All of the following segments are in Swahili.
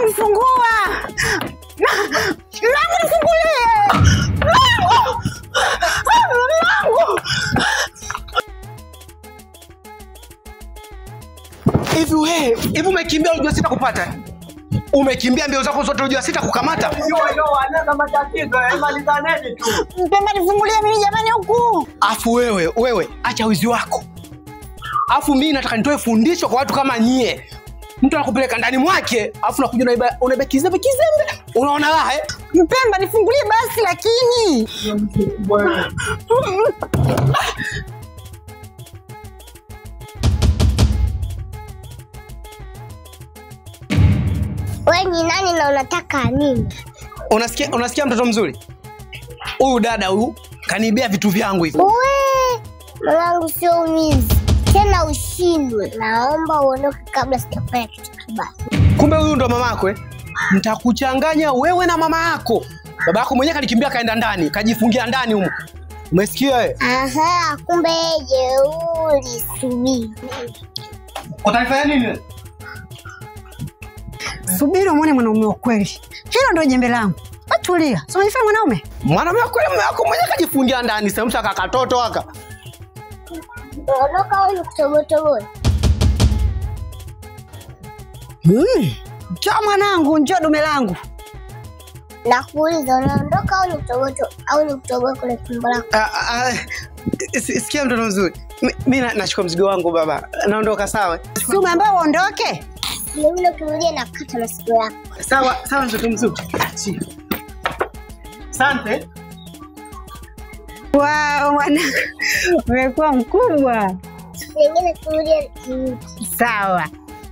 fungua mlango, nifungulie mlango, mlango. Hivi wewe, hivi umekimbia unajua sita kupata? Umekimbia mbio zako zote unajua sita kukamata? Mpemba, nifungulie mimi jamani, huku Afu wewe, wewe acha wizi wako. Afu mimi nataka nitoe fundisho kwa watu kama nyie. Mtu anakupeleka ndani mwake, afu nakuja unaiba unaiba kizembe kizembe. Unaona raha eh? Mpemba, nifungulie basi lakini We ni nani na unataka nini? Unasikia unasikia mtoto mzuri? Huyu dada huyu kaniibia vitu vyangu hivi. We mwanangu, sio umizi tena, ushindwe. Naomba uondoke kabla sijafanya kitu kibaya. Kumbe huyu ndo mamako eh? Nitakuchanganya wewe na mama yako. Baba yako mwenyewe kalikimbia kaenda ndani, kajifungia ndani humo. Umesikia wewe? Aha, kumbe yeye jeuri. Subiri Utanifanya nini? subiri umwone mwanaume wa kweli. Hilo ndio jembe langu. Atulia, so unifanya mwanaume Mwanaume wako mume wako mwenyewe kajifungia ndani, sasa mtu akakatoto aka. ondoka, huyu kutobotoboa. mm. Njoo mwanangu, njoo dume langu. Nakuuliza, unaondoka au ni kutoboto au ni kutoboa kule tumbo lako? Ah, ah, si- Sikia mtoto mzuri. Mi- Mi na- nachukua mzigo wangu baba. Naondoka sawa? Si umeambiwa uondoke? Vilevile ukirudia na kata masikio yako. Sawa, sawa mtoto mzuri. Achia. Asante. Wow, mwanangu umekuwa mkubwa. Vingine kirudia mm, Sawa.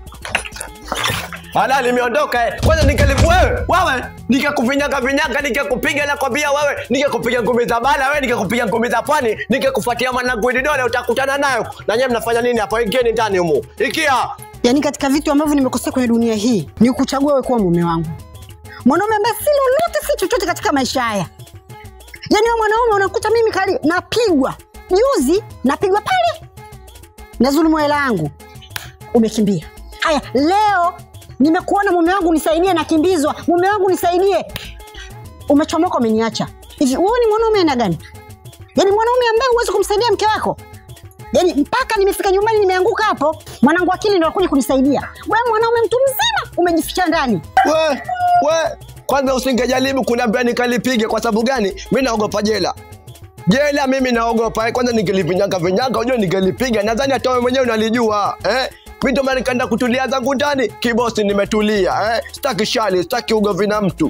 Hala, nimeondoka eh. Kwanza nikalipu wewe, wewe nikakufinyaga vinyaga, nikakupiga na kwambia wewe, nikakupiga ngumi za bala wewe, nikakupiga ngumi za pwani, nikakufuatia mwanangu dole, utakutana nayo. Na nyewe mnafanya nini hapo? Ingieni ndani humu. Ikia. Yaani katika vitu ambavyo nimekosea kwenye dunia hii ni kuchagua wewe kuwa mume wangu, mwanaume ambaye si lolote si chochote katika maisha haya. Yaani wewe mwanaume unakuta mimi kali napigwa juzi, napigwa pale na dhulumu hela yangu, umekimbia. Haya, leo nimekuona mume wangu nisaidie, nakimbizwa, mume wangu nisaidie, umechomoka, umeniacha. Hivi wewe ni mwanaume aina gani? Yaani mwanaume ambaye huwezi kumsaidia mke wako yaani mpaka nimefika nyumbani nimeanguka hapo, mwanangu akili ndo akuja kunisaidia. Wewe mwanaume mtu mzima umejificha ndani. We, we, kwanza usingejaribu kuniambia nikalipige. Kwa sababu gani? Mi naogopa jela. Jela mimi naogopa. eh. Kwanza ningelivinyaga vinyaga, unajua ningelipiga. Nadhani hata wewe mwenyewe unalijua eh? Mi ndo maana nikaenda kutulia zangu ndani, kibosi, nimetulia eh? Sitaki shali, sitaki ugomvi na mtu.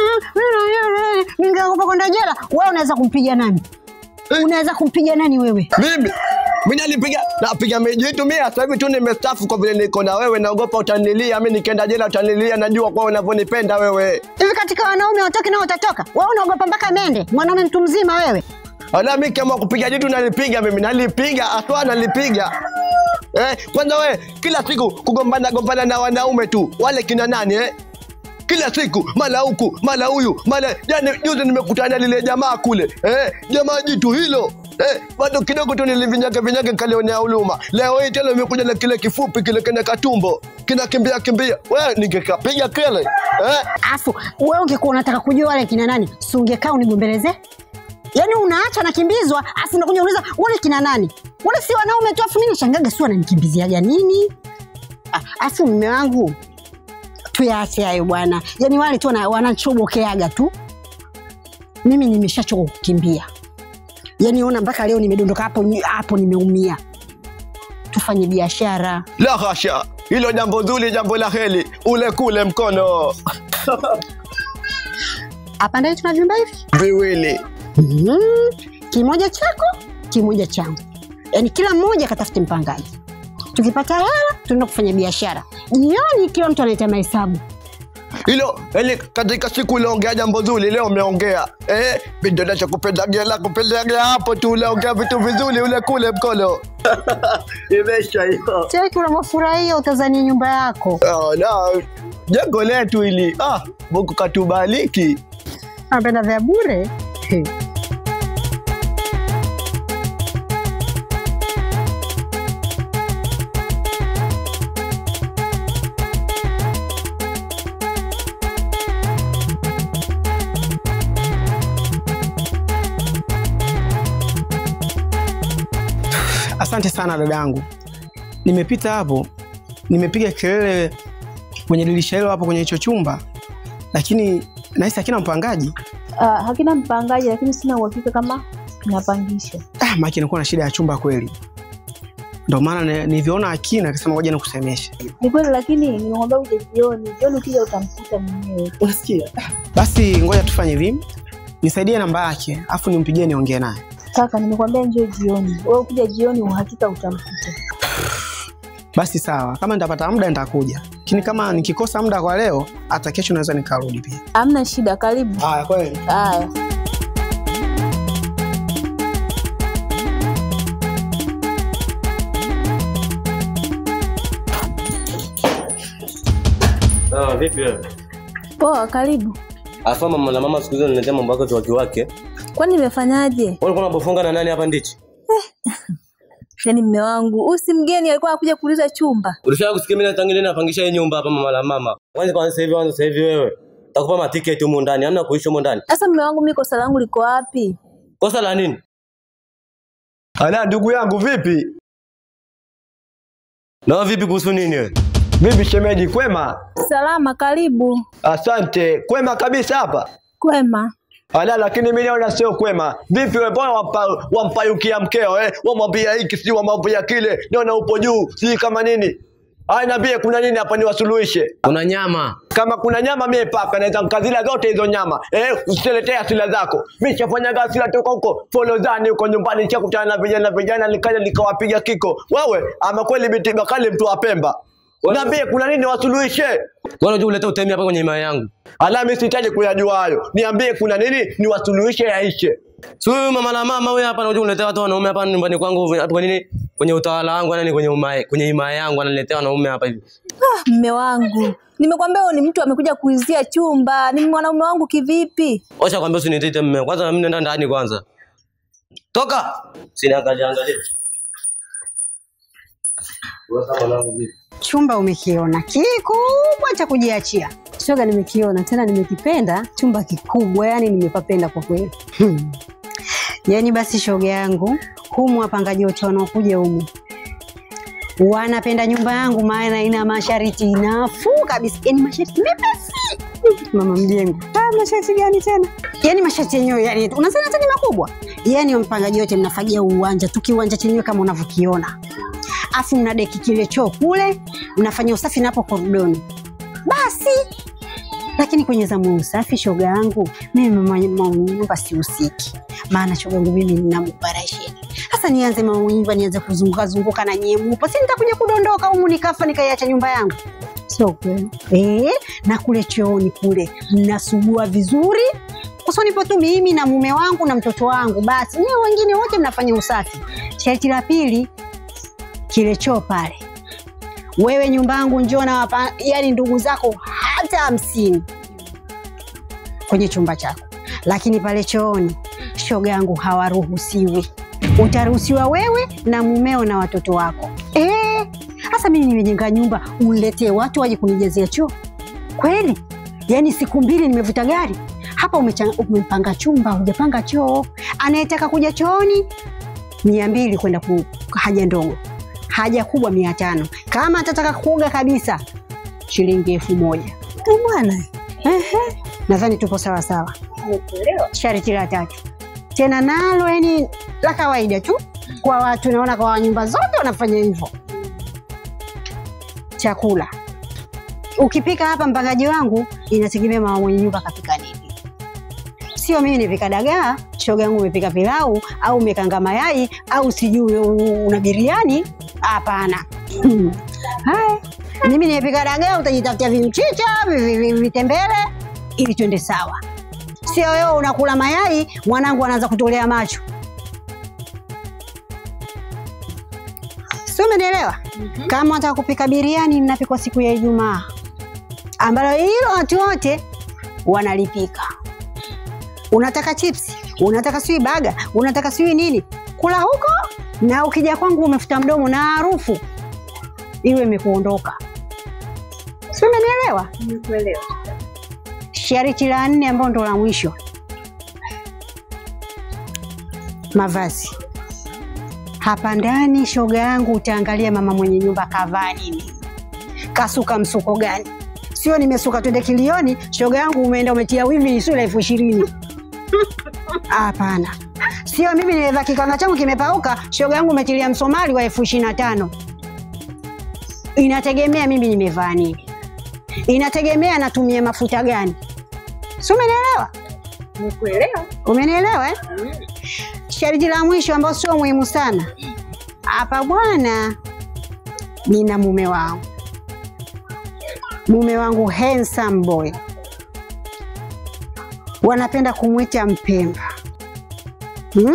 Ningeogopa kwenda jela. Wewe unaweza kumpiga nani? Unaweza kumpiga nani wewe? Mimi mi nalipiga napiga mijitu mia. Sasa hivi tu nimestafu kwa vile niko na wewe, naogopa utanilia. Mi nikienda jela utanilia, najua kwa unavyonipenda wewe. Hivi katika wanaume watoke nao utatoka? Wewe unaogopa mpaka mende? Mwanaume mtu mzima wewe. Ala, mi kama kupiga jitu nalipiga mimi, nalipiga aswa, nalipiga eh. Kwanza we kila siku kugombana gombana na wanaume tu, wale kina nani eh? Kila siku mara huku mara huyu mara jana, juzi nimekutana na lile jamaa kule eh, jamaa jitu hilo eh, bado kidogo tu nilivinyaga vinyaga kalionea huruma. Leo hii tena imekuja na kile kifupi kile kina katumbo kinakimbia kimbia, we ningekapiga kile eh. Afu wewe ungekuwa unataka kujua wale kina nani, si ungekaa unigombeleze? Yaani unaacha nakimbizwa, afu unakuja unauliza wale kina nani? Wale si wanaume tu, afu mimi nashangaga si wananikimbiziaga nini? Ah, Afu mume wangu tuyaache hayo bwana, yaani wale tu wana- wanachobokeaga tu. Mimi nimeshachoka kukimbia, yaani ona mpaka leo nimedondoka hapo ni- hapo, nimeumia. Tufanye biashara. La hasha, hilo jambo zuri, jambo la heli, ule kule mkono Hapa ndani tuna vyumba hivi viwili Mhm. kimoja chako kimoja changu, yaani kila mmoja katafute mpangaji. Tukipata hela tunaenda kufanya biashara. Jioni kila mtu analeta mahesabu. hilo yani, katika siku uliongea jambo zuri, leo umeongea eh, vidole cha kupendagela kupendagela hapo tu, uliongea vitu vizuri, ule kule mkono imesha hiyo. Cheki unavyofurahia utazania nyumba yako. Oh, no. jengo letu hili ah, Mungu katubariki. Napenda vya bure. Asante sana dadangu, nimepita hapo, nimepiga kelele kwenye dirisha hilo hapo kwenye hicho chumba, lakini nahisi hakina mpangaji. Uh, hakina mpangaji, lakini sina uhakika kama napangisha. Ah, maki inakuwa na shida ya chumba kweli, ndio maana ni- nilivyoona akina akasema ngoja nikusemeshe. Ni kweli, lakini nimemwambia uje jioni. Jioni ukija utamkuta mwenyewe. Unasikia? Basi ngoja tufanye hivi, nisaidie namba yake afu nimpigie niongee naye. Kaka, nimekwambia njoo jioni. Wewe ukija jioni, uhakika utamkuta. Basi sawa, kama nitapata muda nitakuja, lakini kama nikikosa muda kwa leo, hata kesho naweza nikarudi pia. Hamna shida, karibu. Haya, kweli. Haya. Ah, vipi wewe? Poa, karibu. Afa mama na mama siku hizo niletea mambo yako tu wake. Kwani nimefanyaje? Wewe ulikuwa unabofunga na nani hapa ndichi? Yaani mme wangu, huyu si mgeni alikuwa anakuja kuuliza chumba. Ulishaka kusikia mimi natangilia napangisha hii nyumba hapa mama la mama. Kwanza kwa sasa hivi kwanza sasa hivi wewe. Takupa matiketi humu ndani, hamna kuishi humu ndani. Sasa mme wangu, mimi kosa langu liko wapi? Kosa la nini? Ala, ndugu yangu vipi? Na vipi kuhusu nini wewe? Vipi shemeji, kwema? Salama, karibu. Asante, kwema kabisa hapa. Kwema. Ala, lakini mimi naona sio kwema. Vipi wewe, mbona wampa, wampayukia mkeo eh? Wamwambia hiki si wamwambia kile, naona upo juu, si kama nini? Aya, niambie kuna nini hapa niwasuluhishe. Kuna nyama. Kama kuna nyama mie paka naweza nikazila zote hizo nyama. Eh, usiletee asila zako. Mimi shafanyaga asila toka huko Folozani huko nyumbani nishakutana na vijana vijana nikaja nikawapiga kiko. Wewe ama kweli binti Bakali mtu wa Pemba. Niambie kuna nini wasuluhishe? Wewe unajua uleta utemi hapa kwenye imani yangu. Ala, mimi sihitaji kuyajua hayo. Niambie kuna nini niwasuluhishe yaishe. Si huyu mama la mama wewe hapa unajua unaletea watu wanaume hapa nyumbani kwangu hapa kwa nini? Kwenye utawala wangu yani kwenye umae, kwenye imani yangu ananiletea wanaume hapa hivi. Ah, mme wangu, nimekwambia huyu ni mtu amekuja kuizia chumba. Ni mwanaume wangu kivipi? Osha kwambia usinitete mume. Kwanza mimi nenda ndani kwanza. Toka. Siniangalia angalia. Wewe kama mwanangu vipi? Chumba umekiona kikubwa cha kujiachia. Shoga, nimekiona tena, nimekipenda. Chumba kikubwa, yani nimepapenda kwa kweli. Hmm. Yaani basi shoga yangu, humu wapangaji wote wanaokuja humu wanapenda nyumba yangu, maana ina masharti nafuu kabisa, yaani masharti mepesi. Mama mjengo, ah, masharti gani tena? Yaani masharti yenyewe, yani unasema hata ni makubwa. Yaani mpangaji wote mnafagia uwanja tu, kiwanja chenyewe kama unavyokiona, afu mna deki kile choo kule, mnafanya usafi napo koridoni, basi lakini kwenye zamu ya usafi shoga yangu mimi mama mama nyumba sihusiki, maana shoga yangu mimi nina operation. Sasa nianze mama nyumba nianze kuzunguka zunguka na nyie mupo, si nitakuja kudondoka humu nikafa nikaiacha nyumba yangu? Sio kweli eh? Na kule chooni kule mnasugua vizuri Uso nipo tu mimi na mume wangu na mtoto wangu, basi nyewe wengine wote mnafanya usafi. Sharti la pili, kile choo pale wewe nyumba yangu njoo na wapa, yani ndugu zako hata hamsini kwenye chumba chako, lakini pale chooni shoga yangu hawaruhusiwi. Utaruhusiwa wewe na mumeo na watoto wako. Eh, sasa mimi nimejenga nyumba, uniletee watu waje kunijazia choo kweli? Yaani siku mbili nimevuta gari hapa, umecha- umepanga chumba, hujapanga choo. Anayetaka kuja chooni mia mbili kwenda ku haja ndogo haja kubwa mia tano kama atataka kuoga kabisa shilingi elfu moja Eh, bwana Ehe. nadhani tupo sawa sawa sharti la tatu tena nalo yani la kawaida tu kwa watu naona kwa nyumba zote wanafanya hivyo chakula ukipika hapa mpangaji wangu inategemea mama mwenye nyumba kapika nini sio mimi nipika dagaa shoga yangu umepika pilau au umekanga mayai au sijui u- una biriani hapana Hmm. haya mimi nimepika dagaa utajitafutia vimchicha vi- vi- vi- vitembele ili twende sawa sio wewe unakula mayai mwanangu anaanza kutolea macho si umenielewa kama wataka kupika biriani mnapikwa siku ya ijumaa ambalo hilo watu wote wanalipika unataka chipsi, unataka sijui baga, unataka sijui nini, kula huko, na ukija kwangu umefuta mdomo na harufu iwe imekuondoka. Si umenielewa? Nimekuelewa. Sharti la nne ambao ndo la mwisho, mavazi hapa ndani, shoga yangu, utaangalia mama mwenye nyumba kavaa nini, kasuka msuko gani. Sio nimesuka twende kilioni, shoga yangu, umeenda umetia wivi sio elfu ishirini. Hapana, sio mimi nimevaa kikanga changu kimepauka, shoga yangu umetilia msomali wa elfu ishirini na tano. Inategemea mimi nimevaa nini, inategemea natumia mafuta gani. Si umenielewa? Nikuelewa. Umenielewa eh? Sharti la mwisho ambao sio muhimu sana hapa bwana, nina mume wangu, mume wangu handsome boy, wanapenda kumwita Mpemba. Hmm?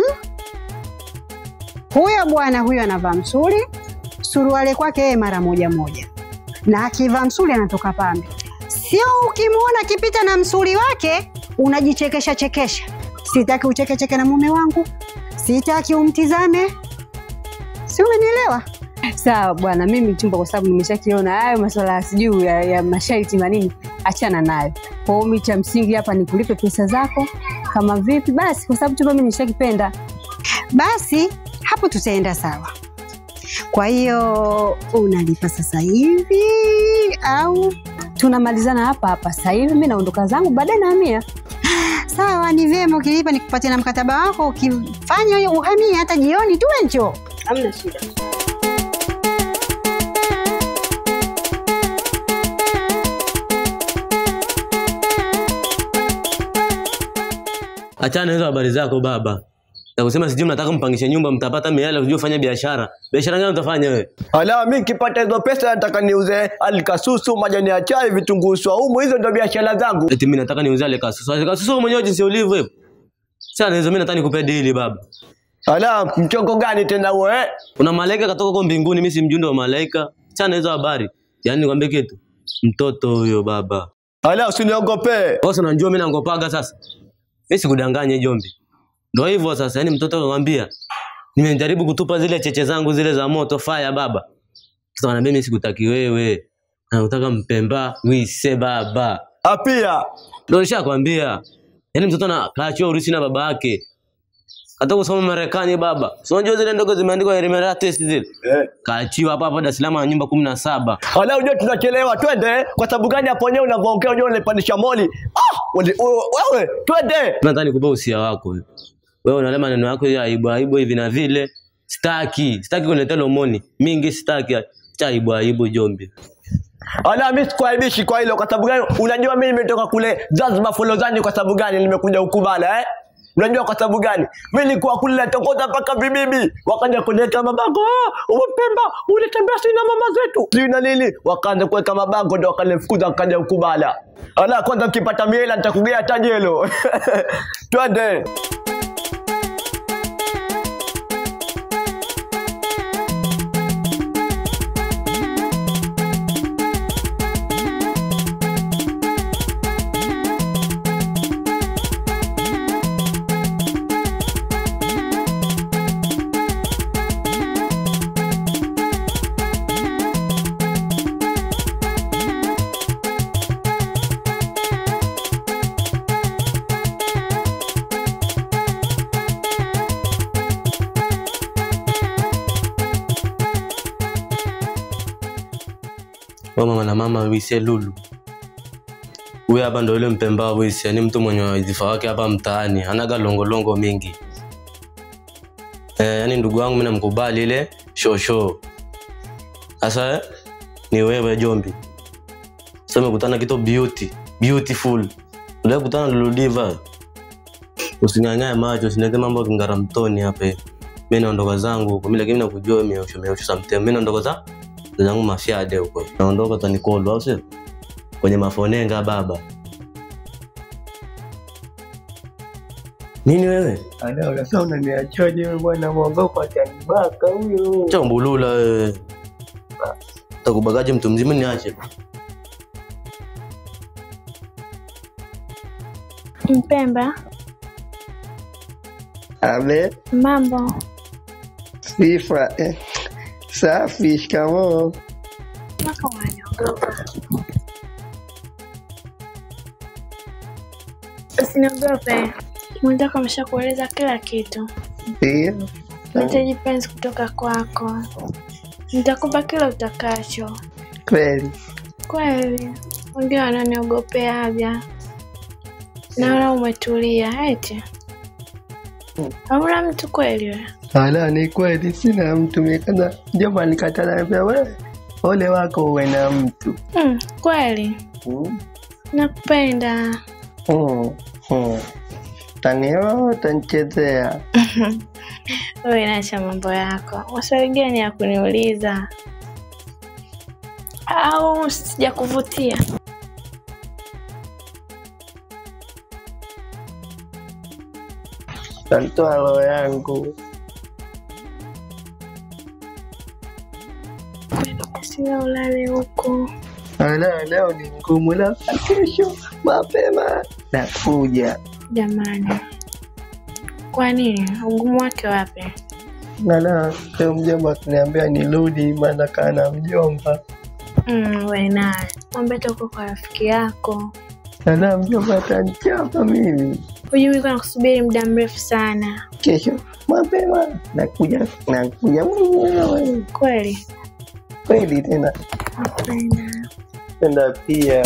Huyo bwana huyo anavaa msuli, suruale kwake yeye mara moja moja, na akivaa msuli anatoka pambe. Sio ukimwona akipita na msuli wake unajichekesha chekesha. Sitaki uchekecheke na mume wangu, sitaki umtizame, si umenielewa? Sawa bwana, mimi chumba kwa sababu nimeshakiona hayo masuala sijui ya, ya masharti manini, achana nayo. Kwa hiyo mimi cha msingi hapa ni kulipe pesa zako, kama vipi basi, kwa sababu chumba mimi nimeshakipenda. Basi hapo tutaenda sawa. Kwa hiyo unalipa sasa hivi au Tunamalizana hapa hapa sasa hivi, mimi naondoka zangu, baadaye nahamia. sawa? Ni vyema ukilipa nikupatie na mkataba wako, ukifanya hiyo uhamie hata jioni tu enjo. Hamna shida. Achana hizo habari zako baba. Na kusema sijui mnataka mpangishe nyumba mtapata miala sijui ufanye biashara. Biashara gani utafanya wewe? Ala, mi nikipata hizo pesa nataka niuze alikasusu, majani ya chai, vitunguu swaumu, hizo ndio biashara zangu. Eti mimi nataka niuze ile kasusu. Ale kasusu wewe mwenyewe jinsi ulivyo hivyo. Sana hizo mimi nataka nikupe dili baba. Ala, mchongo gani tena huo eh? Kuna malaika katoka kwa mbinguni, mimi si mjumbe wa malaika. Sana hizo habari. Yaani nikwambie kitu. Mtoto huyo baba. Ala, usiniogope. Wewe unajua mimi nangopaga sasa. Mimi sikudanganye Jombi. Ndio hivyo sasa, yani mtoto anakuambia nimejaribu kutupa zile cheche zangu zile za moto fire baba. Sasa ananiambia mimi sikutaki wewe. Anataka mpemba wise baba. Apia. Ndio nishakwambia. Yaani mtoto na kaachiwa urithi na baba yake. Hata kusoma Marekani baba. Si unajua zile ndogo zimeandikwa Emirates zile. Eh. Kaachiwa hapa hapa Dar es Salaam na nyumba 17. Ala, unajua tunachelewa, twende. Kwa sababu gani hapo wenyewe unavyoongea unajua unanipandisha moli. Ah, wale- wewe, wewe, twende. Nadhani kupa usia wako wewe. Wewe unalema maneno yako ya aibu aibu hivi na vile. Sitaki, sitaki kuniletea lomoni. Mingi sitaki. Cha aibu aibu Jombi. Ala, mimi sikuaibishi kwa hilo. Kwa sababu gani? Unajua mimi nimetoka kule Zanzibar Folozani. Kwa sababu gani nimekuja ukubala eh? Unajua kwa sababu gani? Mimi nilikuwa kule natokota mpaka vibibi, wakaja kuniweka mabango, ah, umepemba ulitembea sina mama zetu sijui na nini, wakaanza kuweka mabango, ndo wakanifukuza wakaja ukubala. Ala, kwanza nikipata miela nitakugea tajelo twende. Wewe mama na mama wise lulu. Huyu hapa ndo yule mpemba wise, ni mtu mwenye wadhifa wake hapa mtaani, hanaga longolongo mingi. Eh, yani ndugu wangu mimi namkubali ile shosho. Sasa eh, ni wewe Jombi. Sasa umekutana kitu beauty, beautiful. Unataka kukutana na Lulu Diva. Usinyanyanye macho, usinete mambo ya kingara mtoni hapa. hivi. Mimi naondoka zangu huko, mimi lakini nakujua mimi usho mimi sometimes. Mimi naondoka za zangu mafyade huko. Naondoka tanikolo au sio? Kwenye mafonenga baba. Nini wewe? Ala, unasema unaniachaje wewe bwana, mwogopa atanibaka huyo. Chambulula wewe. Takubagaje mtu mzima niache. Mpemba, Abe, mambo. sifa. Eh, safi, shikamoo. Mpaka unaniogopa. Usiniogope, mwenzako ameshakueleza kila kitu. Ndio, Nahitaji penzi kutoka kwako. Nitakupa kila utakacho. Kweli Kweli, wengine wananiogopeaga. Naona umetulia eti. Hauna mtu kweli wewe? ala, ni kweli sina mtu. Mikaza mjomba nikatana, niambia wewe, ole wako uwe na mtu Mm, kweli. mm. Nakupenda. Mm. Mm. Tanioa utanichezea Wewe naacha mambo yako. Maswali gani ya kuniuliza? Au sijakuvutia? tantoa roho yangu. Sina ulale huko. Ala, leo ni ngumu, labda kesho mapema nakuja. Jamani, kwa nini? Ugumu wake wapi? Ala, leo mjomba akiniambia nirudi, maana kaa na mjomba. Mm, we naye mwambie toka kwa rafiki yako. Ala, mjomba atanichapa mimi. Hujui nilikuwa nakusubiri muda mrefu sana. Kesho mapema nakuja, nakuja mwenyewe. Kweli Kweli tena nakupenda. penda pia.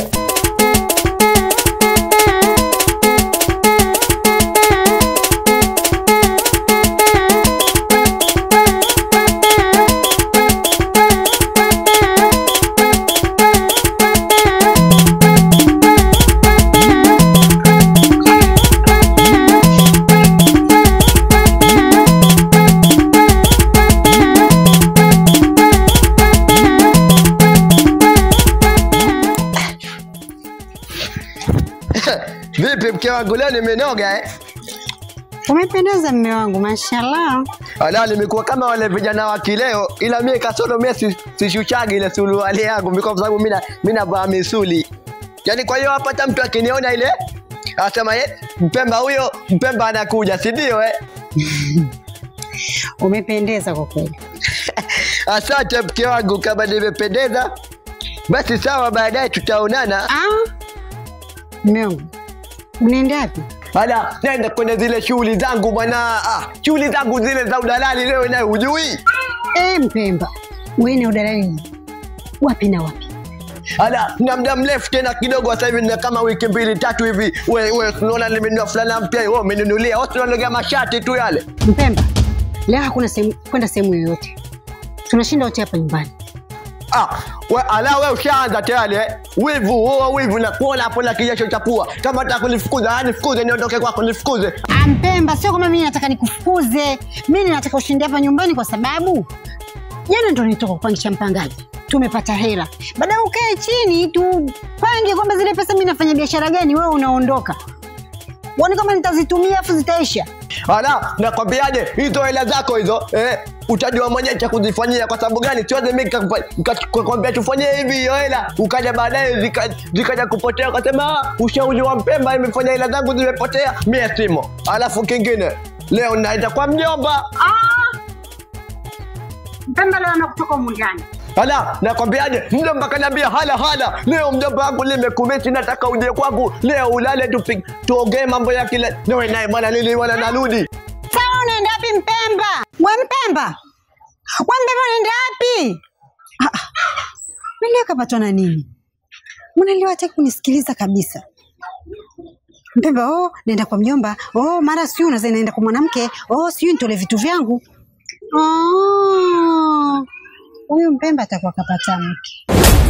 Vipi mke wangu, leo nimenoga eh? Umependeza mme wangu, mashallah. Ala, nimekuwa kama wale vijana wa kileo, ila mie kasoro mie si- sishushagi ile suruali yangu mimi, kwa sababu mina mina vaa misuli. Yaani kwa hiyo hapata mtu akiniona ile asema ye, Mpemba huyo, Mpemba anakuja, si ndio eh? Umependeza kwa kweli. Asante mke wangu, kama nimependeza basi sawa, baadaye tutaonana. Ah, mme wangu, unaenda wapi? Ala, nenda kwenye zile shughuli zangu bwana. Ah, shughuli zangu zile za udalali leo naye hujui. Eh, Mpemba, wewe ni udalali wapi na wapi? Ala, na muda mrefu tena kidogo sasa hivi na kama wiki mbili tatu hivi. We we unaona nimenunua fulana mpya, wewe umeninunulia. Wewe unalegea mashati tu yale. Mpemba, leo hakuna sehemu kwenda sehemu yoyote, tunashinda wote hapa nyumbani. Ah, we ala we ushaanza tayari eh. Wivu, huo wivu na kuona hapo na kijasho cha pua. Kama unataka kunifukuza, yani nifukuze niondoke kwako, nifukuze. Ah, Mpemba, sio kama mimi nataka nikufukuze, mimi nataka ushinde hapa nyumbani kwa sababu jana ndo nitoka kupangisha mpangaji, tumepata hela. Baadaye ukae chini tupange kwamba zile pesa mimi nafanya biashara gani, wewe unaondoka. Uone kama nitazitumia afu zitaisha. Ala, nakwambiaje hizo hela zako hizo eh, utajua mwenyewe cha kuzifanyia. Kwa sababu gani? Siwezi mimi nikakwambia tufanyie hivi hiyo hela, ukaja baadaye zika- zikaja kupotea, ukasema "Ah, ushauri wa Mpemba imefanya hela zangu zimepotea, mie simo. Alafu kingine leo naenda kwa mjomba. Mpemba leo anakutoka humu ndani. Ala, nakwambiaje, mjomba kaniambia hala hala, leo mjomba wangu limekumeti, nataka uje kwangu leo ulale, tupi- tuongee mambo ya kile. Niwe naye bwana, lili bwana, narudi. Sawa, unaenda wapi Mpemba? We Mpemba, we Mpemba unaenda wapi? Ah, ah. Mimi kapatwa na nini? Mnaliwa hataki kunisikiliza kabisa. Mpemba, oh, naenda kwa mjomba. Oh, mara sijui unaza naenda kwa mwanamke. Oh, sijui nitole vitu vyangu. Oh, huyu Mpemba atakuwa kapata mke.